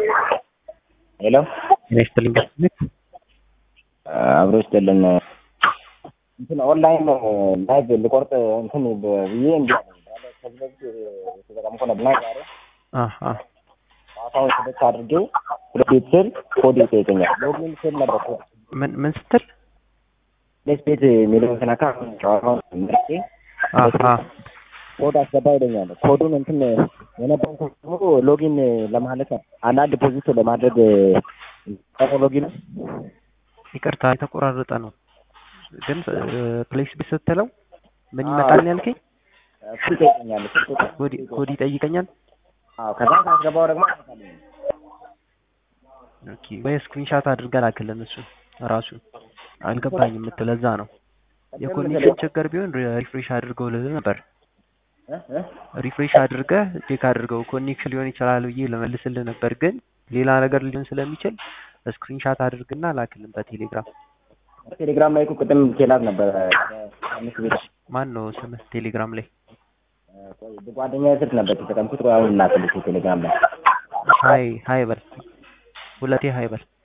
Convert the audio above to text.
ሄሎ ጤና ይስጥልኝ ቤት አብሮ ይስጥልን። እንትን ኦንላይን ላይቭ ልቆርጥ እንትን ብዬ እንዲ ከዚህ በፊት የተጠቀምኩ ነበር እና ዛሬ አሀ ጨዋታውን ስልክ አድርጌ ሁለት ቤት ስል ኮድ ይጠይቀኛል። ሎጊን ስል ነበር ኮድ ምን ምን ስትል ሁለት ቤት የሚለውን ስነካ ጨዋታውን መርጬ አሀ ኮድ አስገባ ይለኛል። ኮዱን እንትን የነበረው ደግሞ ሎጊን ለማለት አንዳንድ ዲፖዚት ለማድረግ ቀረ ሎጊን ይቅርታ የተቆራረጠ ነው ግን ፕሌስ ቤት ስትለው ምን ይመጣል ያልከኝ እሱ ይጠይቀኛል። እሱ ቁጥር ኮድ ኮድ ይጠይቀኛል አዎ ከዛ ካስገባው ደግሞ አይመጣልኝም። ኦኬ ወይ ስክሪንሻት አድርገህ ላክልን እሱ ራሱ አልገባኝም የምትል ለዛ ነው የኮኔክሽን ችግር ቢሆን ሪፍሬሽ አድርገው ልልህ ነበር እ እ ሪፍሬሽ አድርገህ ቼክ አድርገው ኮኔክሽን ሊሆን ይችላል ብዬ ለመልስልህ ነበር ግን ሌላ ነገር ሊሆን ስለሚችል ስክሪንሻት አድርግና ላክልን በቴሌግራም ቴሌግራም ላይ እኮ ቅድም ኬላት ነበረ አምስት ቤት ማን ነው ስምህ ቴሌግራም ላይ ጓደኛ ስልክ ነበር የተጠቀምኩት። ቆይ አሁን ላክልሽ ቴሌግራም ላይ ሀይ ሀይ በል ሁለቴ ሀይ በል